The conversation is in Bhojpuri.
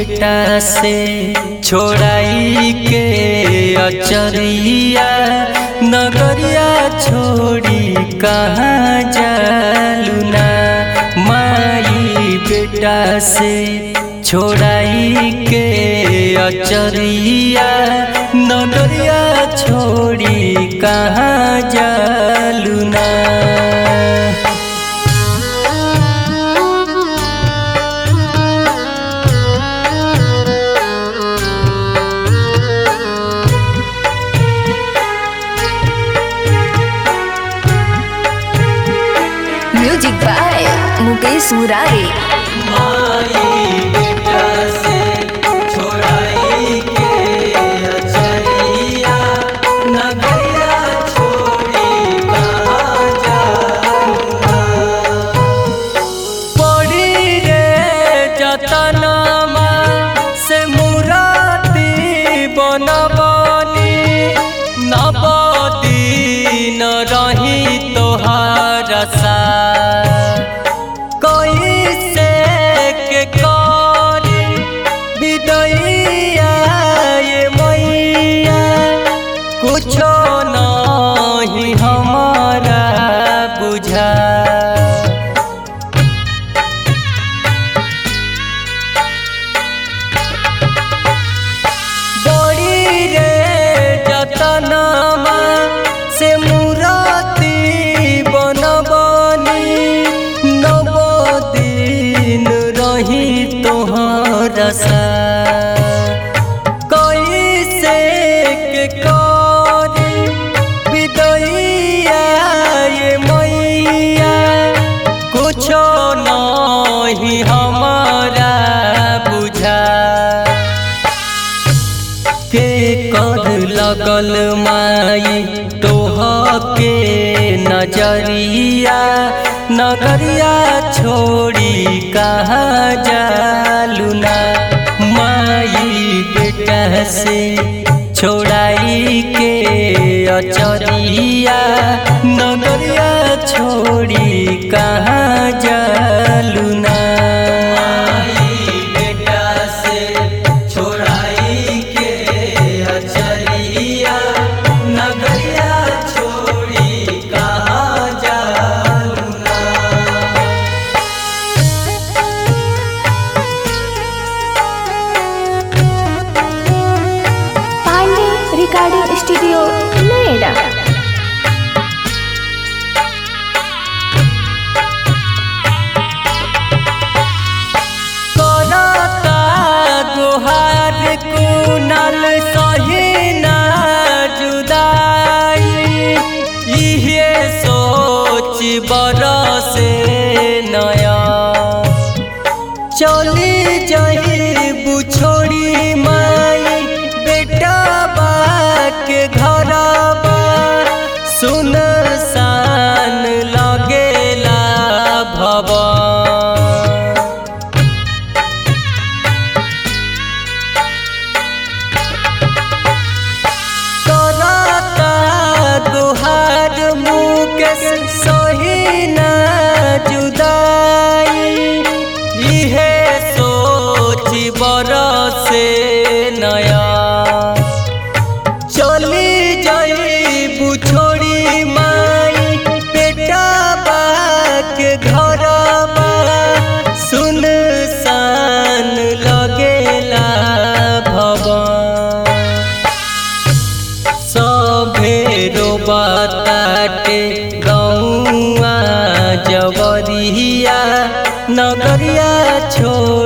बेटा से छोड़ाई के अचरिया नगरिया छोड़ी कहाँ जालूना माई बेटा से छोड़ाई के अचरिया नगरिया छोड़ी कहाँ जालूना म्यूजिक बाय मुकेश मुरारी माई बेटा से छोड़ाई के अचरिया नगरिया छोड़ी कहाँ जाऊँगा पड़ी रे जतनमा से मुराती बनबनी नबदीन रही तोहार सा कैसे के करी विदैया ये मैया कुछो नहीं हमारा बुझा बड़ी रे जतनमा से मुराती बनबनी नवदीन रही तोहर सा कैसे के करी विदैया ये मैया कुछो नहीं हमारा बुझा के कर लगल माई तोह के नजरिया नगरिया छोड़ी कहाँ जालूना माई बेटा से छोड़ाई के अचरिया नगरिया छोड़ी कहाँ जालूना बेटा से छोड़ाई के अचरिया नगरिया छोड़ी कहाँ जालूना पांडे रिकॉर्डिंग स्टूडियो नोएडा करता गुहार कुनल सहीना जुदाई इहे सोच बरसे नया चली जाई बुछोड़ी माई बेटा बा के घरबा सुन सान लगेला भवन करता गुहार मुकेश सहीना जुदाई इहे सोच बरसे नया चली जाई बुछोड़ी माई बेटा बा के घरबा सुन सान लगेला भवन सभेरो बताटे गौआ जवरिया नगरिया छोड़